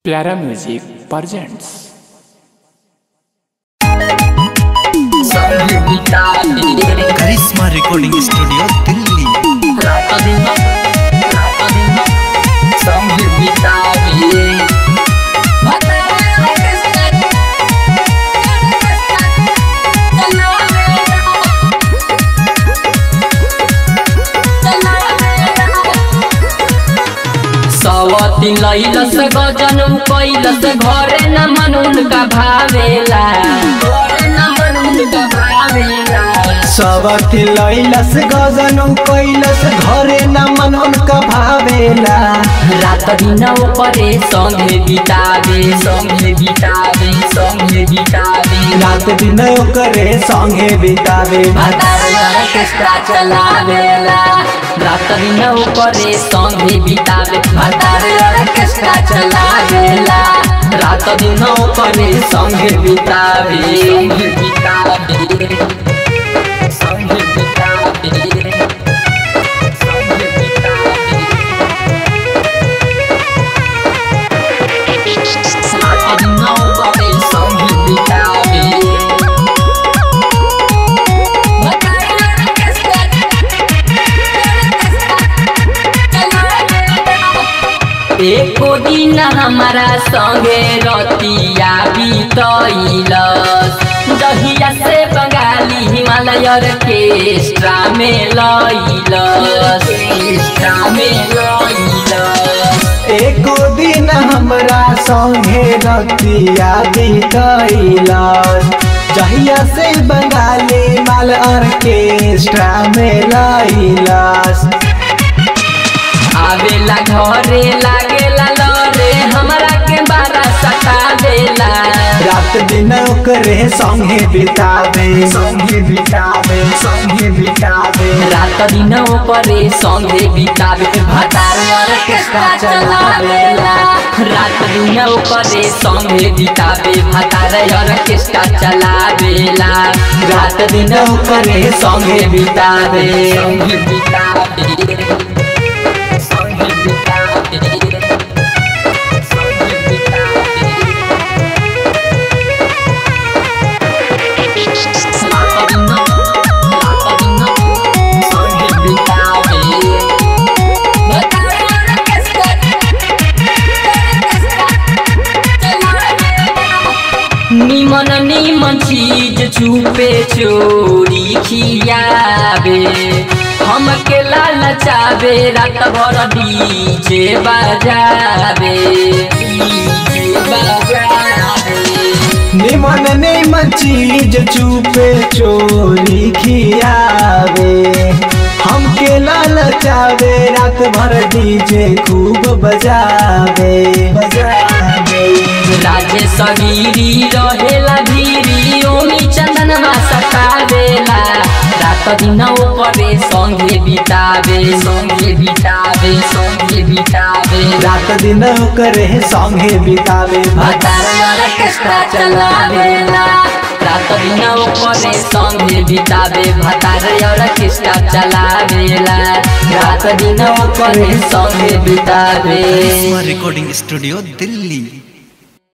प्यारा music presents Karishma recording studio Delhi सवती लैलस गजन कैलस घरे न मनुन का भावेला घरे न मनुन का भावेला सबति लैलस गजनु कैलस घरे न मन उनका भावेला रात दिन परे संगे बितावे संगे बितावे संगे बितावे रात दिन ओकरे संगे बितावे भतार ऑर्केस्ट्रा चलावेला रात दिन परे संगे बितावे भतार ऑर्केस्ट्रा चलावेला रात दिन परे संगे बितावे संगे बितावे संगे बितावे संगे बितावे रात दिन परे संगे बितावे एको दिन हमारा संगे रतिया बीतैलस दहिया से बंगाली हिमालय ऑर्केस्ट्रा में लैलस ऑर्केस्ट्रा में लैलस एको दिन हमरा संगे रतिया बितैलस जहिया से बंगाली माल ऑर्केस्ट्रा में लैलस आवेला घरे लागेला लरे हमरा के बारा सतावेला रात दिन ओकरे संगे बितावे संगे बितावे संगे बितावे रात दिन परे संगे बितावे भतार ऑर्केस्ट्रा चलावेला रात दिन परे संगे बितावे भतार ऑर्केस्ट्रा चलावेला रात दिन परे संगे बितावे संगे बितावे संगे बितावे संगे बितावे निमन निमन चीज छुपे चोरी खियावे हमके लालचावे रात भर डीजे बजावे डीजे बजावे निमन निमन चीज चुपे चोरी खियावे हमके ललचावे रात भर डीजे खूब बजावे बजावे राजे सगीरी रहेला धीरी ओमी चंदनमा सतावेला रात दिन परे संगे बितावे संगे बितावे संगे बितावे रात दिन करे संगे बितावे भतार ऑर्केस्ट्रा चलावेला रात दिन परे संगे बितावे भतार ऑर्केस्ट्रा चलावेला रात दिन परे संगे बितावे करिश्मा रिकॉर्डिंग स्टूडियो दिल्ली